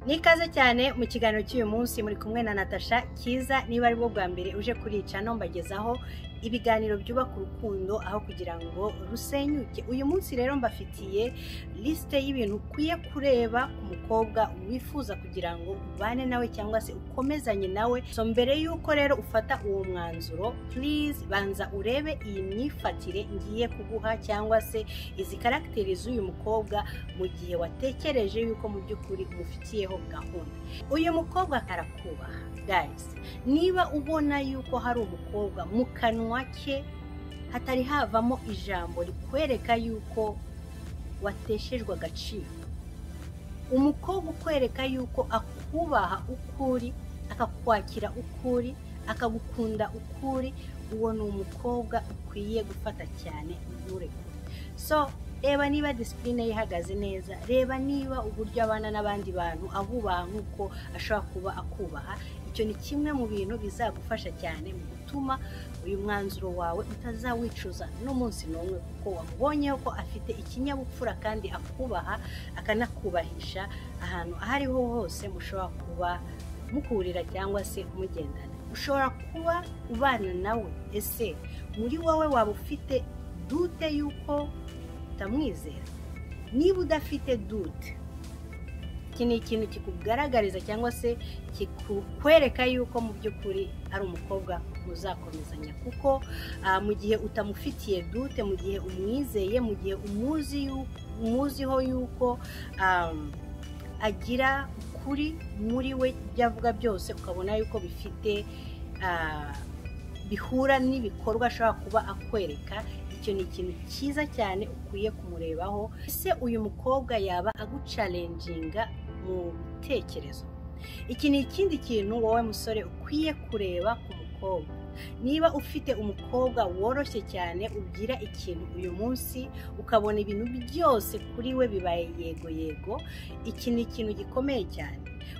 Ni ikaze cyane mu kiganiro cy'uyu munsi muri kumwe na Natasha Kiza niba ari bwo bwa mbere uje kurica no mbagezaho ibiganiro byubaka urukundo aho kugira ngo rusenyuke uyu munsi rero mbafitiye lisite y'ibintu ukwiye kureba ku mukobwa wifuza kugira ngo ubane nawe cyangwa se ukomezanye nawe so mbere y'uko rero ufata uwo mwanzuro please banza urebe iyi myifatire ngiye kuguha cyangwa se izi karagiteri z'uyu mukobwa mu gihe watekereje yuko mu by'ukuri umufitiyeho gahunda uyu mukobwa arakubaha guys niba ubona yuko hari umukobwa mu kanwa ke hatari havamo ijambo rikwereka yuko wateshejwe agaciro umukobwa ukwereka yuko akubaha ukuri akakwakira ukuri akagukunda ukuri uwo ni umukobwa ukwiye gufata cyane nturekure so reba niba disipurine ye ihagaze neza reba niba uburyo abana n'abandi bantu abubaha nk'uko ashobora kuba akubaha icyo ni kimwe mu bintu bizagufasha cyane mu gutuma uyu mwanzuro wawe utazawicuza n'umunsi n'umwe kuko wamubonyeho ko afite ikinyabupfura kandi akubaha akanakubahisha ahantu aho ariho hose mushobora kuba muhurira cyangwa se mugendana ushobora kuba ubana nawe ese muri wowe waba ufite dute y'uko utamwizera niba udafite dute iki ni ikintu kikugaragariza cyangwa se kikwereka yuko mu by'ukuri ari umukobwa muzakomezanya kuko ah, mu gihe utamufitiye dute mu gihe umwizeye mu gihe umuzi yu- umuziho yuko ah, agira ukuri muri we ibyo avuga byose ukabona yuko bifite ah, bihura n'ibikorwa ashobora kuba akwereka icyo ni ikintu cyiza cyane ukwiye kumurebaho ese uyu mukobwa yaba agucalenjinga mu bitekerezo iki ni ikindi kintu wowe musore ukwiye kureba ku mukobwa niba ufite umukobwa woroshye cyane ugira ikintu uyu munsi ukabona ibintu byose kuri we bibaye yego yego iki ni ikintu gikomeye cyane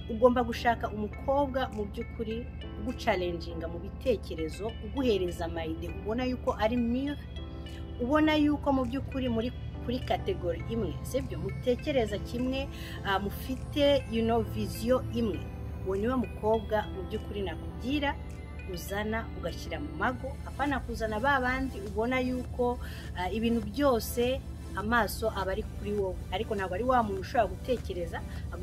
ugomba gushaka umukobwa mu by'ukuri ugucalenjinga mu bitekerezo uguhereza amayide ubona yuko ari mwiza ubona yuko mu by'ukuri muri kuri kategori imwe sibyo mutekereza kimwe ah, mufite you know, viziyo imwe uwo niwe mukobwa mu by'ukuri nakubwira uzana ugashyira mu mago apana kuzana ba bandi ubona yuko ah, ibintu byose amaso aba ari kuri wowe ariko ntabwo ari wa muntu ushobora gutekereza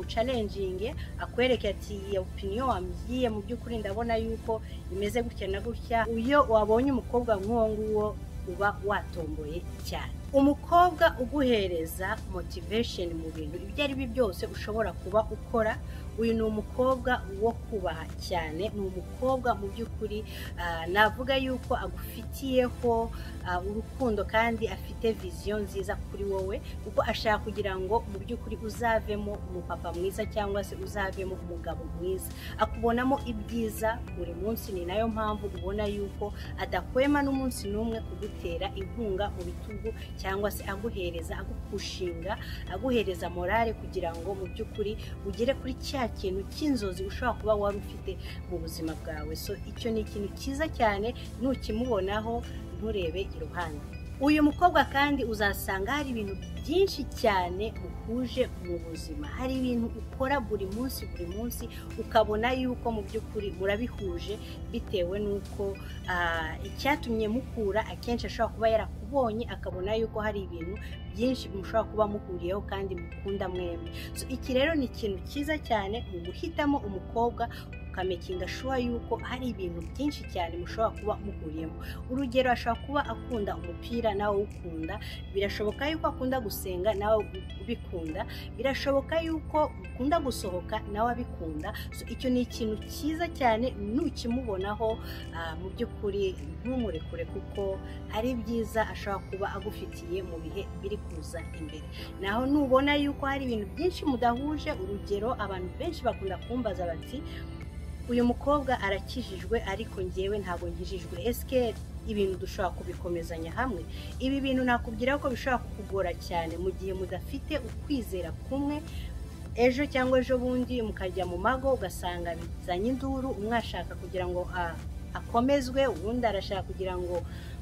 agucalenjinge akwereke ati iyo opiniyo wambwiye mu by'ukuri ndabona yuko imeze gutya na gutya iyo wabonye umukobwa nk'uwo nguwo uba watomboye cyane umukobwa uguhereza motivation mu bintu ibyo ari byo byose ushobora kuba ukora uyu ni umukobwa wo kubaha cyane ni umukobwa mu by'ukuri ah, navuga yuko agufitiyeho ah, urukundo kandi afite viziyo nziza kuri wowe kuko ashaka kugira ngo mu by'ukuri uzavemo umupapa mwiza cyangwa se uzavemo umugabo mwiza akubonamo ibyiza buri munsi ni nayo mpamvu ubona yuko adahwema n'umunsi n'umwe kugutera inkunga mu bitugu cyangwa se aguhereza agupushinga aguhereza morale kugira ngo mu by'ukuri ugere kuri cya kintu cy'inzozi ushobora kuba wari ufite mu buzima bwawe so icyo ni ikintu cyiza cyane nukimubonaho nturebe iruhande uyu mukobwa kandi uzasanga hari ibintu byinshi cyane muhuje mu buzima hari ibintu ukora buri munsi buri munsi ukabona yuko mu by'ukuri murabihuje bitewe n'uko ah, icyatumye mukura akenshi ashobora kuba yarakubonye akabona yuko hari ibintu byinshi mushobora kuba muhuriyeho kandi mukunda mwembi So, iki rero ni ikintu cyiza cyane mu guhitamo umukobwa ukamekinga shuwa yuko hari ibintu byinshi cyane mushobora kuba muhuriyemo urugero ashobora kuba akunda umupira nawe ukunda birashoboka yuko akunda gusenga nawe ubikunda birashoboka yuko ukunda gusohoka nawe abikunda So, icyo ni ikintu cyiza cyane nukimubonaho ah, mu by'ukuri ntumurekure kuko hari ibyiza ashobora kuba agufitiye mu bihe biri kuza imbere naho nubona yuko hari ibintu byinshi mudahuje urugero abantu benshi bakunda kumbaza bati uyu mukobwa arakijijwe ariko ngewe ntabwo nkijijwe esike ibintu dushobora kubikomezanya hamwe ibi bintu nakubwira ko bishobora kukugora cyane mu gihe mudafite ukwizera kumwe ejo cyangwa ejo bundi mukajya mu mago ugasanga bizanye induru umwe ashaka kugira ngo a- akomezwe ubundi arashaka kugira ngo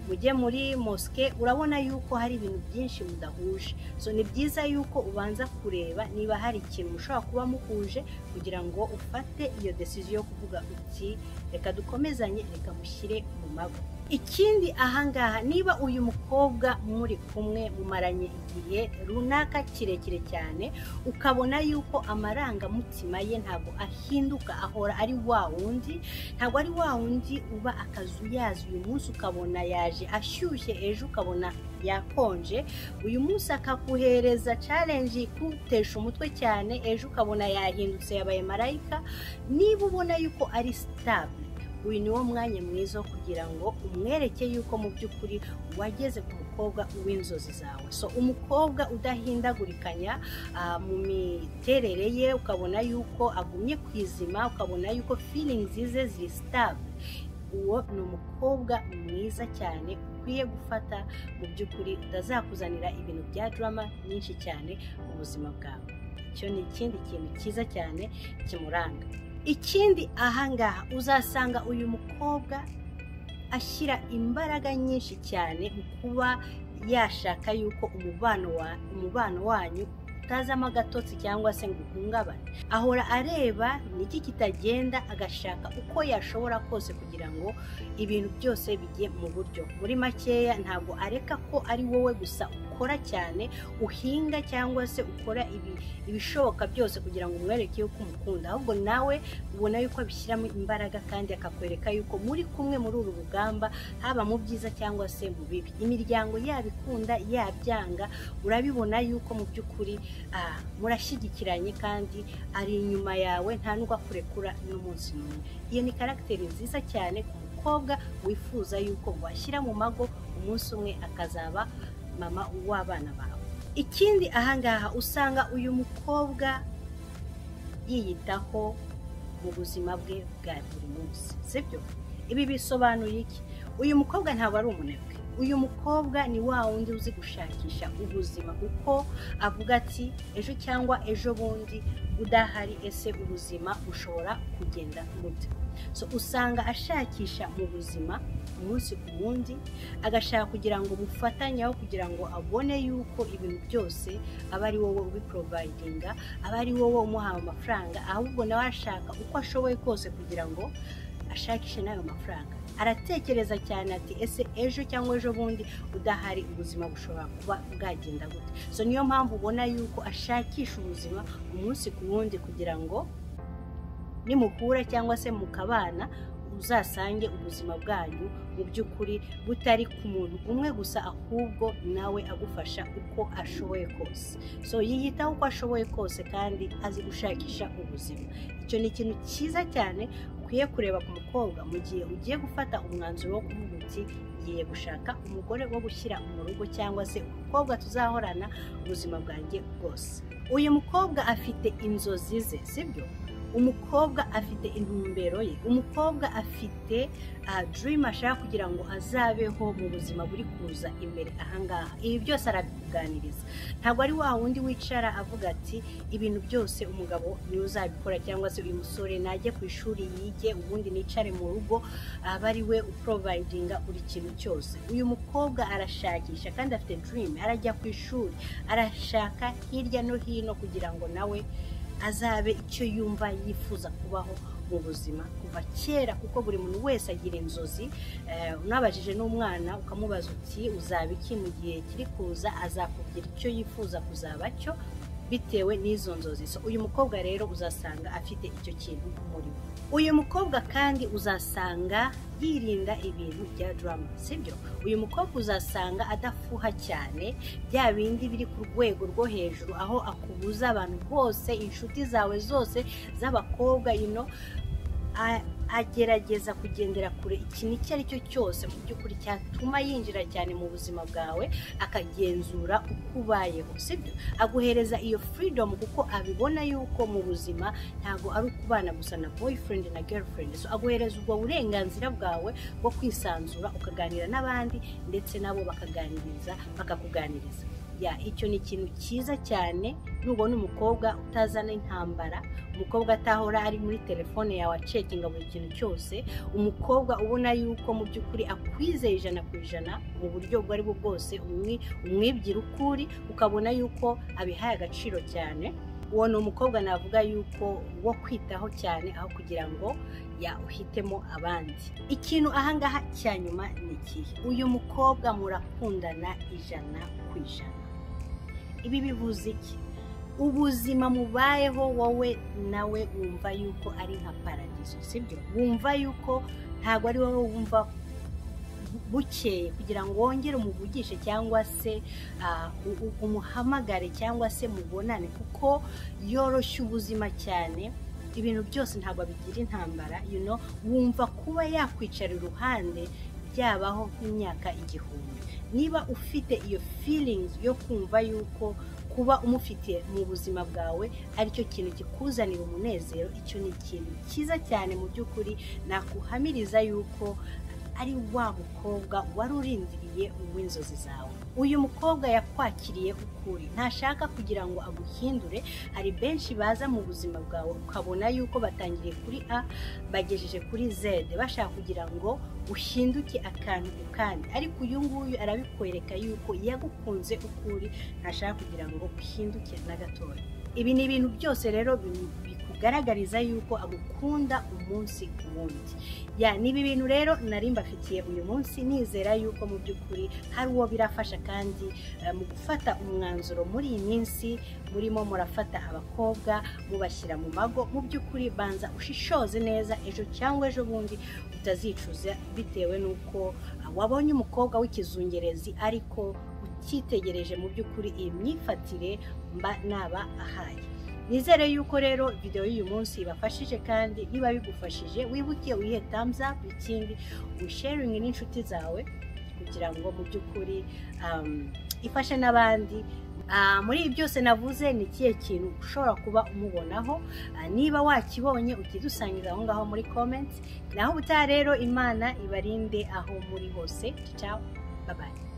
mujye muri mosque urabona yuko hari ibintu byinshi mudahuje so ni byiza yuko ubanza kureba niba hari ikintu mushobora kuba muhuje kugira ngo ufate iyo desiziyo yo kuvuga uti reka dukomezanye reka mushyire mu mago ikindi ahangaha niba uyu mukobwa muri kumwe mumaranye igihe runaka kirekire cyane ukabona yuko amarangamutima ye ntabwo ahinduka ahora ari wa wundi ntabwo ari wa wundi uba akazuyazi uyu munsi ukabona yaje ashyushye ejo ukabona yakonje uyu munsi akakuhereza challenge ikutesha umutwe cyane ejo ukabona yahindutse yabaye marayika niba ubona yuko ari stabile uyu ni wo mwanya mwiza wo kugira ngo umwereke yuko mu by'ukuri wageze ku mukobwa w'inzozi zawe so umukobwa udahindagurikanya ah, mu miterere ye ukabona yuko agumye ku izima ukabona yuko feelings ze ziri stable uwo ni umukobwa mwiza cyane ukwiye gufata mu by'ukuri utazakuzanira ibintu bya drama nyinshi cyane mu buzima bwawe icyo ni ikindi kintu cyiza cyane kimuranga ikindi ahangaha uzasanga uyu mukobwa ashyira imbaraga nyinshi cyane mu kuba yashaka yuko umubano wa umubano wanyu utazamo agatotsi cyangwa se ngo uhungabane ahora areba niki kitagenda agashaka uko yashobora kose kugira ngo ibintu byose bijye mu buryo muri makeya ntabwo areka ko ari wowe gusa ukora cyane uhinga cyangwa se ukora ibi- ibishoboka byose kugira ngo umwereke yuko umukunda ahubwo nawe ubona yuko abishyiramo imbaraga kandi akakwereka yuko muri kumwe muri uru rugamba haba mu byiza cyangwa se mu bibi imiryango yaba ikunda yabyanga urabibona yuko mu by'ukuri ah, murashyigikiranye kandi ari inyuma yawe nta nubwo akurekura n'umunsi n'umwe iyo ni karagiteri nziza cyane ku mukobwa wifuza yuko washyira mu mago umunsi umwe akazaba mama w'abana bawe ikindi ahangaha usanga uyu mukobwa yiyitaho mu buzima bwe bwa buri munsi sibyo ibi bisobanuye iki uyu mukobwa ntabwo ari umunebwe uyu mukobwa ni wa wundi uzi gushakisha ubuzima kuko avuga ati ejo cyangwa ejo bundi udahari ese ubuzima bushobora kugenda gute so usanga ashakisha mu buzima umunsi ku wundi agashaka kugira ngo mufatanyeho kugira ngo abone yuko ibintu byose aba ari wowe ubiporobayidinga aba ari wowe umuhaye amafaranga ahubwo nawe ashaka uko ashoboye kose kugira ngo ashakishe n'ayo mafaranga aratekereza cyane ati ese ejo cyangwa ejo bundi udahari ubuzima bushobora kuba bwagenda gute so niyo mpamvu ubona yuko ashakisha ubuzima umunsi ku wundi kugira ngo nimuhura cyangwa se mukabana uzasange ubuzima bwanyu mu by'ukuri butari ku muntu umwe gusa ahubwo nawe agufasha uko ashoboye kose so yiyitaho uko ashoboye kose kandi azi gushakisha ubuzima icyo ni ikintu cyiza cyane ukwiye kureba ku mukobwa mu gihe ugiye gufata umwanzuro wo kuvuga uti ngiye gushaka umugore wo gushyira mu rugo cyangwa se umukobwa tuzahorana ubuzima bwanjye bwose uyu mukobwa afite inzozi ze sibyo umukobwa afite intumbero ye umukobwa afite uh, dream ashaka kugira ngo azabeho mu buzima buri kuza imbere ahangaha ibi byose arabikuganiriza ntabwo ari wa wundi wicara avuga ati ibintu byose umugabo niwe uzabikora cyangwa se uyu musore najye ku ishuri yige ubundi nicare mu rugo aba ari we uprovidinga buri kintu cyose uyu mukobwa arashakisha kandi afite dream arajya ku ishuri arashaka hirya no hino kugira ngo nawe azabe icyo yumva yifuza kubaho mu buzima kuva kera kuko buri muntu wese agira inzozi Eh, unabajije n'umwana ukamubaza uti uzaba iki mu gihe kiri kuza azakubwira icyo yifuza kuzaba cyo bitewe n'izo nzozi so uyu mukobwa rero uzasanga afite icyo kintu muri we uyu mukobwa kandi uzasanga yirinda ibintu bya drama sibyo uyu mukobwa uzasanga adafuha cyane bya bindi biri ku rwego rwo hejuru aho akubuza abantu bose inshuti zawe zose z'abakobwa ino agerageza kugendera kure ikintu icyo ari cyo cyose mu by'ukuri cyatuma yinjira cyane mu buzima bwawe akagenzura uko ubayeho sibyo aguhereza iyo freedom kuko abibona yuko mu buzima ntabwo ari ukubana gusa na boyfriend na girlfriend so aguhereza ubwo burenganzira bwawe bwo kwisanzura ukaganira n'abandi ndetse nabo bakaganiriza bakakuganiriza ya icyo ni ikintu cyiza cyane nubona umukobwa utazana intambara umukobwa atahora ari muri telefone yawe acekinga buri kintu cyose umukobwa ubona yuko mu by'ukuri akwizeye ijana ku ijana mu buryo ubwo ari bwo bwose umwi- umwibwira ukuri ukabona yuko abihaye agaciro cyane uwo ni umukobwa navuga yuko wo kwitaho cyane aho kugira ngo ya uhitemo abandi ikintu ahangaha cya nyuma ni ikihe uyu mukobwa murakundana ijana ku ijana ibi bivuze iki ubuzima mubayeho wowe nawe wumva yuko ari nka paradizo sibyo wumva yuko ntabwo ari wowe wumva bukeye kugira ngo wongere umuvugishe cyangwa se ah, u- u- umuhamagare cyangwa se mubonane kuko yoroshya ubuzima cyane ibintu byose ntabwo bigira intambara you know, wumva kuba yakwicara iruhande byabaho nk'imyaka igihumbi niba ufite iyo feelings yo kumva yuko kuba umufitiye mu buzima bwawe aricyo kintu kikuzanira umunezero icyo ni ikintu cyiza cyane mu by'ukuri nakuhamiriza yuko ari wa mukobwa wari urindiriye uw'inzozi zawe uyu mukobwa yakwakiriye ukuri ntashaka kugira ngo aguhindure hari benshi baza mu buzima bwawe ukabona yuko batangiriye kuri a bagejeje kuri z bashaka kugira ngo uhinduke akantu ku kandi ariko uyu nguyu arabikwereka yuko yagukunze ukuri ntashaka kugira ngo uhinduke na gatoya ibi ni ibintu byose rero bi- bikugaragariza yuko agukunda umunsi ku wundi ya niba ibintu rero nari mbafitiye uyu munsi nizera yuko mu by'ukuri hari uwo birafasha kandi eh, mu gufata umwanzuro muri iyi minsi murimo murafata abakobwa mubashyira mu mago mu by'ukuri banza ushishoze neza ejo cyangwa ejo bundi utazicuza bitewe n'uko ah, wabonye umukobwa w'ikizungerezi ariko ukitegereje mu by'ukuri iyi myifatire mba naba ahaye nizere yuko rero videwo y'uyu munsi ibafashije kandi niba bigufashije wibuke uyihe thumbs up ikindi wisharingi n'inshuti zawe kugira ngo mu by'ukuri um, ifashe n'abandi Ah, muri ibi byose navuze ni ikihe kintu ushobora kuba umubonaho Ah, niba wakibonye ujye dusangiza aho ngaho muri comments naho ubutaha rero imana ibarinde aho muri hose ciao bye bye